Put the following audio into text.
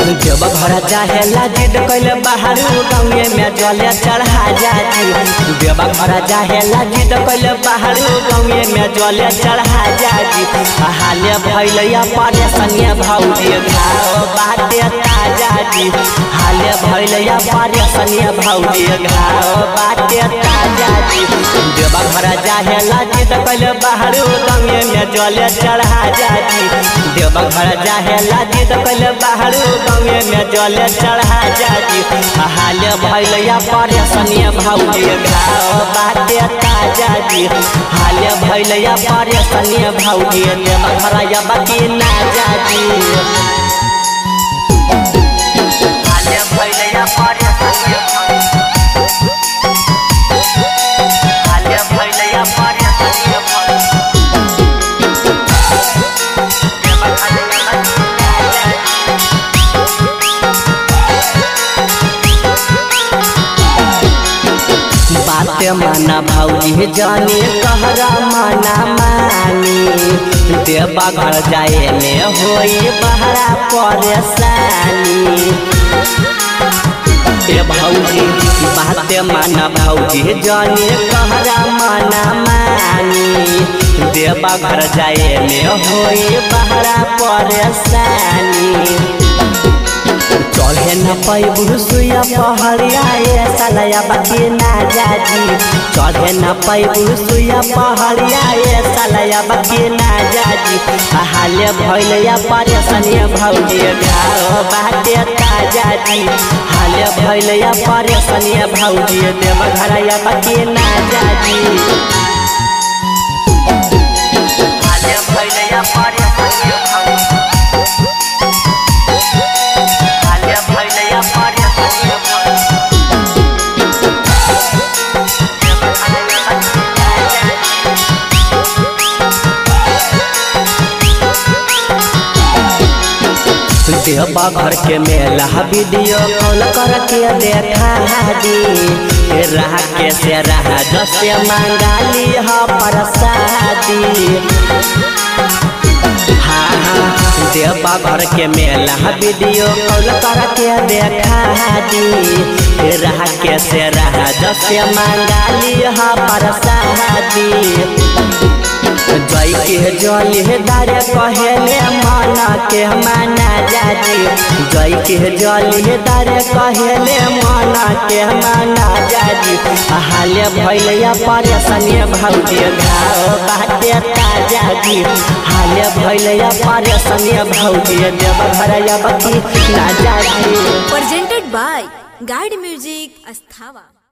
जब घर जाहेला जिद कैले बाहर गाँवे में जले चढ़ा जाती जब घर जाहेला जिद कैले बाहर गाँवे में जले चढ़ा जाती हाले भैलैया परेशानिया भौजी घाव बाटे ताजा जी हाले भैलैया परेशानिया भौजी घाव बाटे ताजा जी जब घर जाहेला जिद कैले बाहर गाँवे में जले चढ़ा जाती देव घर जाहेला जिद कैले बाहर गाँवे में जल चढ़ा जाती हाल भैलैया परेशानिया भौजी घाव बाटे ताजा जी हाल भैलैया परेशानिया भौजी देव घर बाकी ना जाती हाल भैलैया परेशानिया हाल भैलैया परेशानिया बात माना भौजी जाने कहरा माना मानी देवा घर जाए में होई बहरा परेशानी ए भौजी बात माना भौजी जाने कहरा माना मानी देवा घर जाए में होई बहरा परेशानी चढ़े न पैबू सुया पहड़िया ये सलया बाकी ना जाजी चढ़े न पैबू सुया पहड़िया ये सलया बाकी ना जाजी हाले भैलया परेशानिया भौजी घाव बाटे ताजा जी हाले भैलया परेशानिया भौजी देव घरया बाकी ना जाजी हाले भैलया परेशानिया भौजी हाले भैलया परेशानिया भौजी देवा घर के मेला वीडियो कॉल करके देखा दी रहा के से रहा जसे मंगाली ह प्रसादी हाँ हाँ देवा घर के मेला वीडियो कॉल करके देखा दी रहा के से रहा जसे मंगाली ह प्रसादी जय के जल दारे कहेले माना के माना जाती जय के जल दारे कहेले माना के माना जाती हाले भैलैया परेशानी भौजी घाव बाटे ताजा जी हाले भैलैया परेशानी भौजी देव घरया बकी ना जाती presented by Guide Music Asthava.